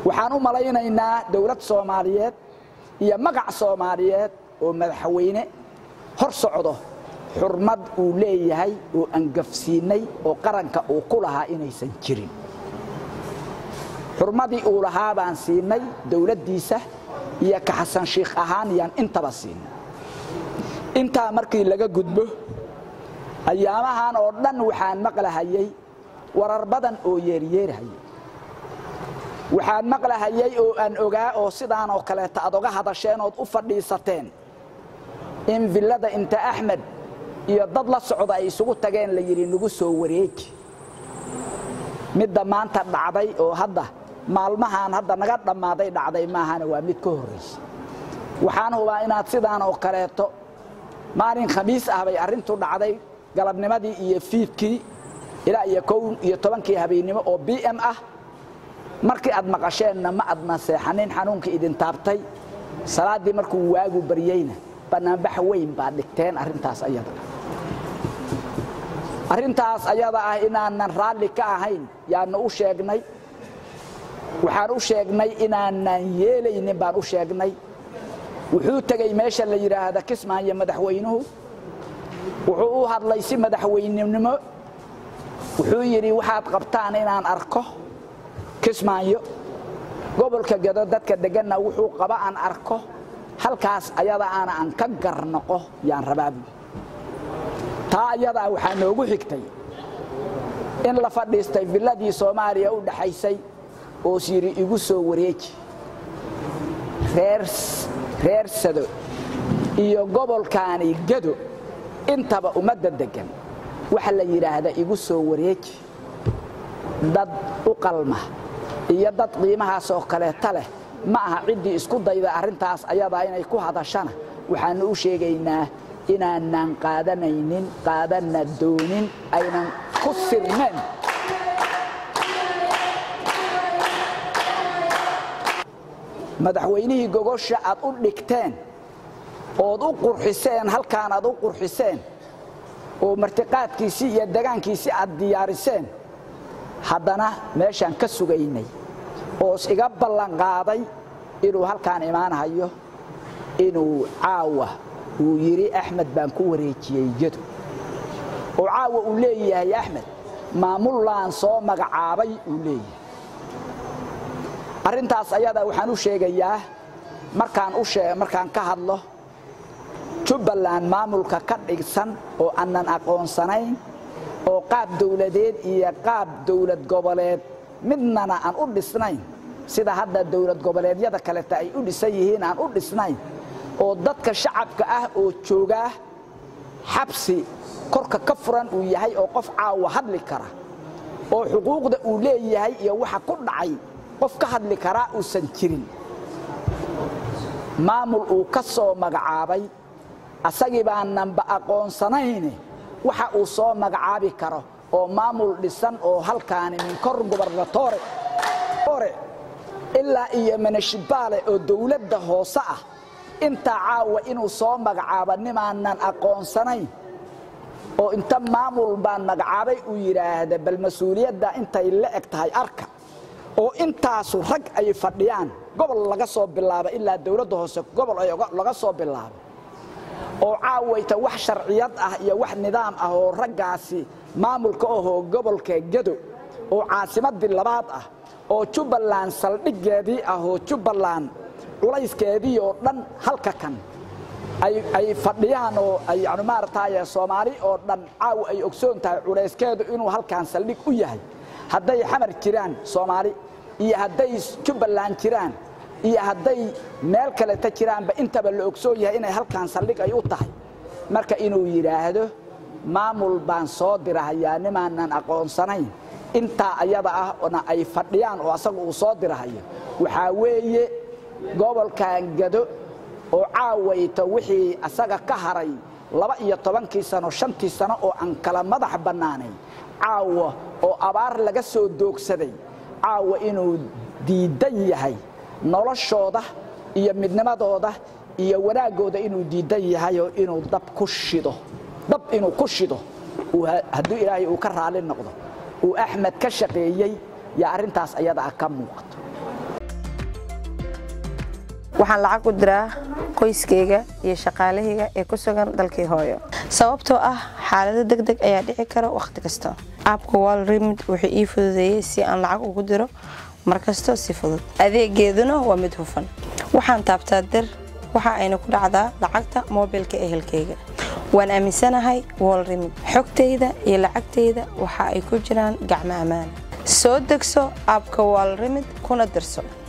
waxaan u malaynaynaa dowlad soomaaliyeed iyo magac soomaaliyeed oo madaxweyne hor socdo xurmad uu leeyahay oo angafsiinay oo qaranka uu ku lahaa inaysan jirin xurmadii uu lahaa baan siinay dowladdiisa iyo ka xasan shiikh ahaan yaan intaba siinay intaa markii laga gudbo ayaamahan oo dhan waxaan maqlahayay warar badan oo yeeryeerhayay waxaan maqlahayay oo aan ogaa oo sidaan oo kaleeta aad oga hadasheen ood u fadhiisateen in villada inta axmed iyo dad la socda ay isugu tageen la yidhi nagu soo wareeji midda maanta dhacday oo hadda maalmahaan hadda naga dhammaaday dhacday maahana waa mid ka horraysa waxaan hubaa inaad sidaan oo kaleeto maalin khamiis ah bay arrintu dhacday galabnimadii iyo fiidkii ilaa iyo kow iyo tobankii habeennimo oo b m ah markii aad maqasheenna ma adna seexanin xanuunkii idin taabtay salaaddii markuu waagu baryeyna bannaanbax weyn baad dhigteen arrintaas ayada arrintaas ayada ah inaanan raalli ka ahayn yaannu u sheegnay waxaan u sheegnay inaanan yeelaynin baan u sheegnay wuxuu tegey meesha la yidhaahda kismaayo madaxweynuhu wuxuu u hadlay si madaxweynenimo wuxuu yidhi waxaad qabtaan inaan arko kismaayo gobolka gado dadka degganna wuxuu qaba aan arko halkaas ayada aana aan ka garnoqo yaan rabaabu taa ayadaa waxaa noogu xigtay in la fadhiistay villadii soomaaliya u dhaxaysay oos yidhi igu soo wareeji reer sado iyo gobolkaani gado intaba ummadda deggan waxa la yidhaahda igu soo wareeji dad u qalma iyo dad qiimahaas oo kaleeta leh ma aha ciddii isku dayda arrintaas ayadaa inay ku hadashana waxaannu u sheegaynaa inaanan qaadanaynin qaadanna doonin aynan ku sirneen madaxweynihii gogosha aad u dhigteen ood u qurxiseen halkaan aad u qurxiseen oo martiqaadkiisii iyo degaankiisii aad diyaariseen haddana meeshaan ka sugaynay oos iga ballanqaaday inuu halkaan imaanhayo inuu caawa uu yidhi axmed baan ku wareejiyey jado oo caawa uu leeyahay axmed maamullaan soo magacaabay uu leeyahay arrintaas ayada waxaan u sheegayaa markaan u markaan ka hadlo jubbaland maamulka ka dhigsan oo aanan aqoonsanayn oo qaab dawladeed iyo qaab dawlad goboleed midnana aan u dhisnayn sida hadda dawlad goboleedyada kaleta ay u dhisan yihiin aan u dhisnayn oo dadka shacabka ah oo joogaa xabsi korka ka furan uu yahay oo qof caawa hadli kara oo xuquuqda uu leeyahay iyo waxa ku dhacay qof ka hadli karaa uusan jirin maamul uu ka soo magacaabay asagii baananba aqoonsanayne waxa uu soo magacaabi karo oo maamul dhisan oo halkaani min kor gobernatore ilaa iyo manashibaale oo dawladda hoose ah intaa caawa inuu soo magacaabo nimaanan aqoonsanayn oo inta maamul baan magacaabay uu yidhaahda bal mas-uuliyadda intay la eg tahay arka oo intaasu rag ay fadhiyaan gobol laga soo bilaabo ilaa dawladda hoose gobol laga soo bilaabo oo caawayta wax sharciyad ah iyo wax nidaam ah oo raggaasi maamulka ahoo gobolka gado oo caasimadii labaad ah oo jubbaland saldhiggeedii ah oo jubbaland culayskeedii oo dhan halka kan ay fadhiyaan oo ay yani maarataye soomaali oo dhan caawa ay ogsoon tahay culayskeedu inuu halkan saldhig u yahay hadday xamar jiraan soomaali iyo hadday jubbaland jiraan iyo hadday meel kaleta jiraanba intaba la ogsoon yahay inay halkaan saldhig ay u tahay marka inuu yidhaahdo maamul baan soo dirahayaa nimaanan aqoonsanayn intaa ayada ah na ay fadhiyaan oo asaga uu soo dirahayo waxaa weeye gobolkan gado oo caawayto wixii asaga ka haray laba iyo tobankii sano shantii sano oo aan kala madax bannaanayn caawa oo abaar laga soo doogsaday caawa inuu diidan yahay noloshooda iyo midnimadooda iyo wanaaggooda inuu diidan yahayoo inuu dab ku shido dab inuu ku shido hadduu ilaahay uu ka raali noqdo uu axmed ka shaqeeyey yaa arrintaas ayada ah ka muuqato waxaan lacag u diraa qoyskayga iyo shaqaalahayga ee ku sugan dalkii hooyo sababtoo ah xaalado deg deg ayaa dhici kara wakhti kasta aabka wal remid wuxuu ii fududeeyey si aan lacag ugu diro markasto si fudud adeegeeduna waa mid hufan waxaan taabtaa dir waxa ayna ku dhacdaa lacagta moobilka ehelkayga waan aaminsanahay wal remid xogtayda iyo lacagtayda waxa ay ku jiraan gacmo ammaan soo degso aabka wal remid kuna dirso